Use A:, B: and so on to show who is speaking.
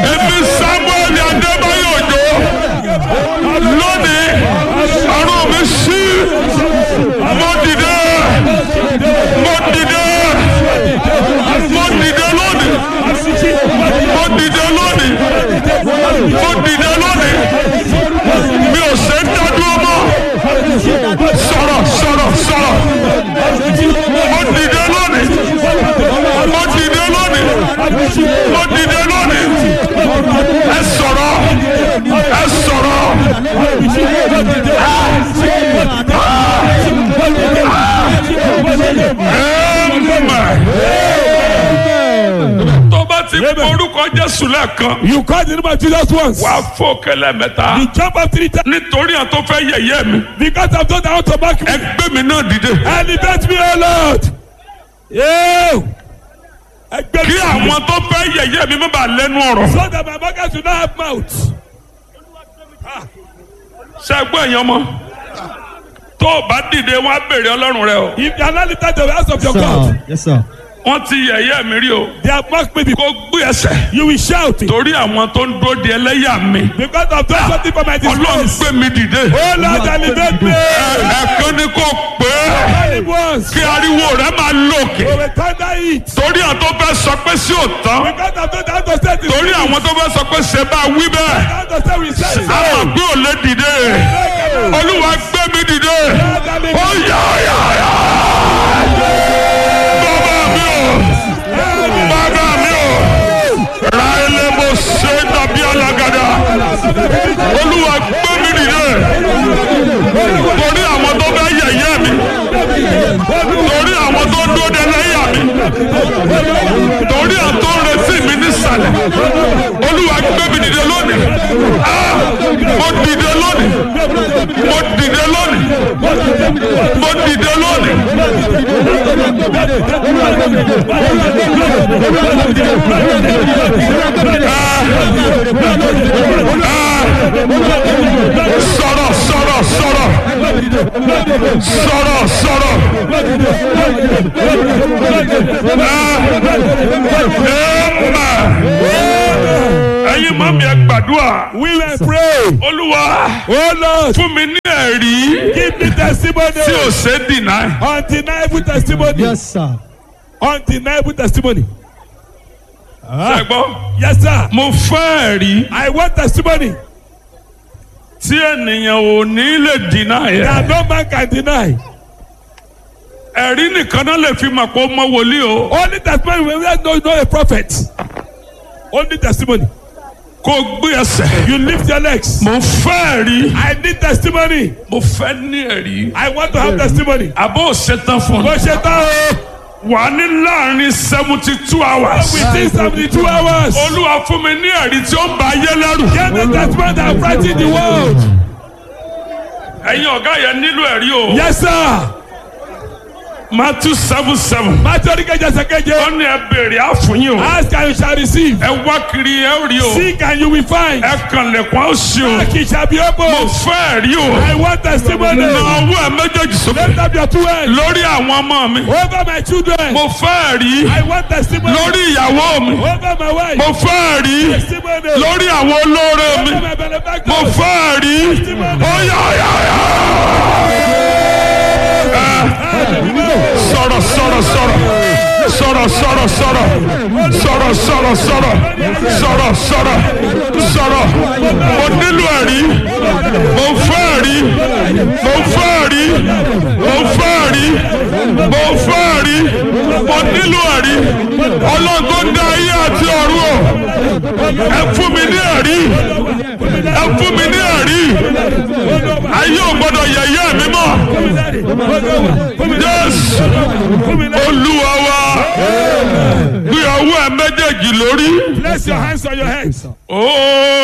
A: èmi samuel adébáyọ̀ òjò lónìí ọ̀run mi sí mo dìde mo dìde mo dìde lónìí mo dìde lónìí mo dìde lónìí mi ò ṣe ń dádúró mọ́ sọ̀rọ̀ sọ̀rọ̀ sọ̀rọ̀ mo dìde lónìí mo dìde lónìí mo dìde lónìí ẹ sọ̀rọ̀ ẹ sọ̀rọ̀ tó bá ti orúkọ jésù lẹ́ẹ̀kan
B: You call the name of Jesus once.
A: wà á fò kẹlẹ́ mẹ́ta
B: You jump up three times
A: nítorí àwọn tó fẹ́ yẹ̀yẹ́ mi
B: because I've done that to back me.
A: ẹgbẹ́ mi náà dìde
B: Elevate me, O Lord. Yeah. Ẹgbẹ́
A: kí àwọn tó fẹ́ yẹ̀yẹ́ mi má bàa lẹ́nu ọ̀rọ̀
B: So that my market will not have mouth.
A: ṣẹ́gbọ́n èèyàn mọ́ tó o bá dìde wọn á béèrè ọlọ́run rẹ o
B: If you are not lifted to the house of your God,
C: Sir. Yes, sir.
A: wọ́n ti yẹ̀yẹ́ mi rí o
B: they have mocked me before.
A: kó gbé ẹsẹ̀
B: You will shout it.
A: torí àwọn tó ń dúró di ẹlẹ́yà mi
B: Because I've done something for my
A: ọlọ́run
B: disgrace.
A: gbé mi dìde
B: Oh Lord, elevate me.
A: ẹ̀ẹ̀kan ni kò pé
B: Only once.
A: kí ariwo rẹ máa lòkè
B: We will thunder it.
A: torí àwọn tó fẹ́ sọ pé sí òtán
B: Because I've done that to say this.
A: torí àwọn tó fẹ́ sọ pé ṣe bá wí bẹ́ẹ̀
B: That to say we say
A: a
B: so.
A: mọ̀ pé ò lè dìde olúwa gbé mi dìde ó yá yá yá bàbá mi ò bàbá mi ò ra ilé mo ṣe dàbí alágàdá olúwa gbé mi dìde torí àwọn tó fẹ́ yẹ̀yẹ́ mi torí àwọn tó dúró de lẹ́yà mi torí àwọn tó ń retí mi nísàlẹ̀ olúwa gbé mi dìde lónìí Ah! mo dìde lónìí mo dìde lónìí mo dìde lónìí. sọ̀rọ̀ sọ̀rọ̀ sọ̀rọ̀ sọ̀rọ̀ sọ̀rọ̀ ẹ̀yin mọ́ mi ẹ gbàdúrà
B: We will pray.
A: olúwa
B: Oh Lord,
A: fún mi ní ẹ̀rí
B: give me testimony.
A: tí ò ṣe é dìnnà
B: Undeniable testimony.
C: Yes, sir.
B: Undeniable testimony.
A: ṣẹgbọ́n
B: Yes, sir.
A: mo fẹ́ ẹ̀rí
B: I want testimony
A: tí ènìyàn ò ní lè dìnnà yẹn
B: that no man can deny.
A: ẹ̀rí nìkan náà lè fi mọ̀ pé ó mọ wòlíì o
B: Only testimony when we know you know a prophet. Only testimony.
A: kó o gbé ẹsẹ̀
B: You lift your legs.
A: mo fẹ́ ẹ̀rí
B: I need testimony.
A: mo fẹ́ ní ẹ̀rí
B: I want to have testimony.
A: àbó ṣetán fún
B: Bó
A: mi
B: ṣe tán o.
A: wà á ní láàrin seventy two hours
B: Within seventy two hours.
A: olúwa fún mi ní ẹ̀rí tí ó ń ba ayé lẹ́rù
B: Get the testimony that frighten the world.
A: ẹ̀yin ọ̀gá yẹn nílò ẹ̀rí o
B: Yes, sir.
A: Matthew seven seven
B: Máa torí kẹjẹ sẹ́kẹ́jẹ.
A: ó ní ẹ béèrè àfúnyín o
B: Ask and you shall receive.
A: ẹ wá kiri ẹ ó rí o
B: Seek and you will find.
A: ẹ kàn lẹ̀kùn á ó ṣí o
B: Knock it shall be
A: mo
B: opened.
A: fẹ́ ẹ̀rí o
B: I want testimony.
A: na ọwọ́ ẹ méjèèjì sókè
B: Lift up your two hands.
A: lórí àwọn ọmọ mi
B: Over my children.
A: mo fẹ́ ẹ̀rí
B: I want testimony.
A: lórí ìyàwó mi
B: Over my wife.
A: mo fẹ́ ẹ̀rí
B: Testimony.
A: lórí àwọn olóore mi
B: Over my benefactor.
A: mo fẹ́ ẹ̀rí ó yá yá yá. sọ̀rọ̀ sọ̀rọ̀ sọ̀rọ̀ sọ̀rọ̀ sọ̀rọ̀ sọ̀rọ̀ sọ̀rọ̀ sọ̀rọ̀ sọ̀rọ̀ sọ̀rọ̀ sọ̀rọ̀ sọ̀rọ̀ mo nílò ẹ̀rí mo fẹ́ ẹ̀rí mo fẹ́ ẹ̀rí mo fẹ́ ẹ̀rí mo fẹ́ ẹ̀rí mo nílò ẹ̀rí ọlọ́gbọ́n dá ayé àti ọ̀run o ẹ fún mi ní ẹ̀rí ẹ fún mi ní ẹ̀rí ayé ò gbọ́dọ̀ yẹ̀yẹ́ mi mọ́ jésù olúwa wa gbé ọwọ́ ẹ méjèèjì lórí.
B: Place your hands on your heads.
A: Oh.